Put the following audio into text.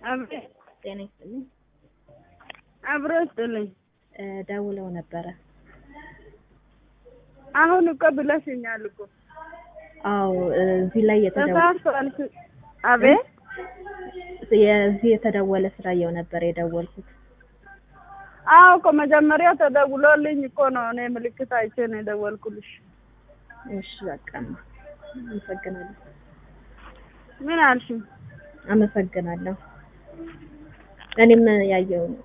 አብሬ ጤና ይስጥልኝ። አብሮ ይስጥልኝ። እ ደውለው ነበረ። አሁን እኮ ብለሽኛል እኮ አዎ እዚህ ላይ የተደወለ ተሳስቷል። አቤት የዚህ የተደወለ ስላየው ነበር የደወልኩት። አዎ እኮ መጀመሪያ ተደውሎልኝ እኮ ነው እኔ ምልክት አይቼ ነው የደወልኩልሽ። እሺ በቃ አመሰግናለሁ። ምን አልሽኝ? አመሰግናለሁ። እኔም ያየው ነው